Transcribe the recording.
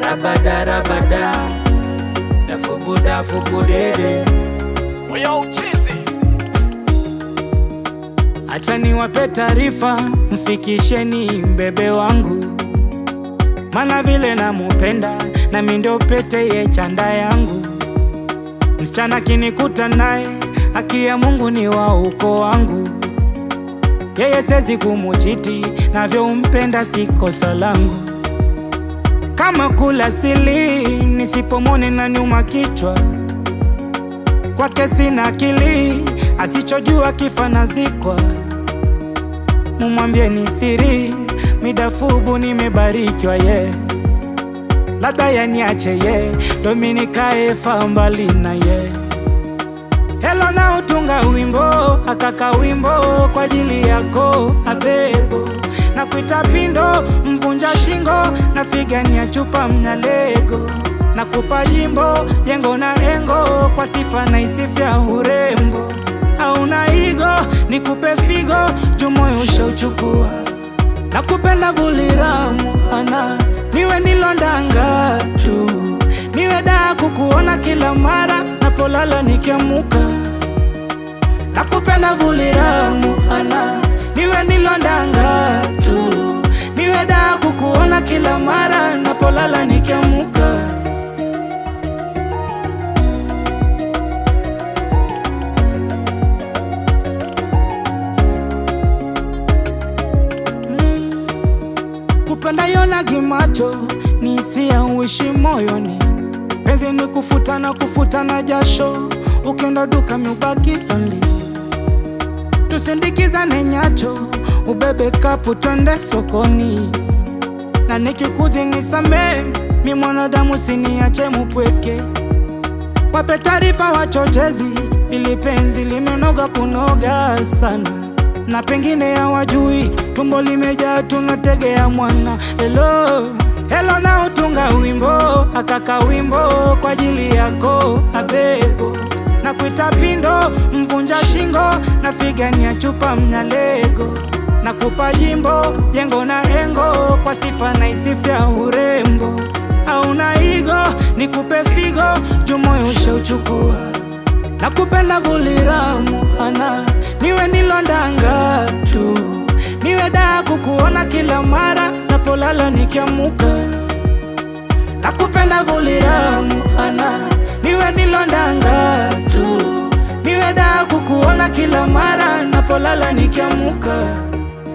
rabada rabada dafubuda fubudede Yo, chizi. Acha niwape taarifa, mfikisheni mbebe wangu, mana vile namupenda nami ndo pete ye chanda yangu. Msichana kinikuta naye, haki ya Mungu ni wa uko wangu, yeye sezi kumuchiti, navyompenda si kosa langu. Kama kula sili, nisipomone na nyuma kichwa kwake sina akili, asichojua kifa nazikwa. Mumwambie ni siri, midafubu nimebarikiwa ye, labda yaniache ye, Dominikae fa mbali na ye. Helo na utunga wimbo, akaka wimbo kwa ajili yako abebo na kuita pindo mvunja shingo na figania chupa mnyalego na kupa jimbo jengo na engo kwa sifa na isifya urembo auna igo nikupe figo jumoyo ushauchukua na kupenda vuliramu ana niwe nilondanga tu niwe daa kukuona kila mara napolala nikiamuka na kupenda vuliramu ana niwe nilondanga tu niwe daa kukuona kila mara napolala nikiamuka kupenda yona gimacho ni hisia uishi moyoni penzi ni kufutana kufutana jasho ukenda duka miubaki lonely tusindikizane nyacho ubebe kapu twende sokoni na nikikudhi nisamee mi mwanadamu siniache mupweke wape taarifa wachochezi ili penzi limenoga kunoga sana na pengine hawajui tumbo limejaa tunategea mwana helo helo na utunga wimbo akaka wimbo kwa ajili yako abebo na kuita pindo mvunja shingo na figania chupa mnyalego na kupa jimbo jengo na engo kwa sifa na isifya urembo auna igo nikupe figo jumoyo ushauchukua na kupenda vuliramu ana niwe nilondanga tu niwe daa kukuona kila mara napolala nikiamuka na kupenda vuliramu ana niwe nilondanga tu niwe daa kukuona kila mara napolala nikiamuka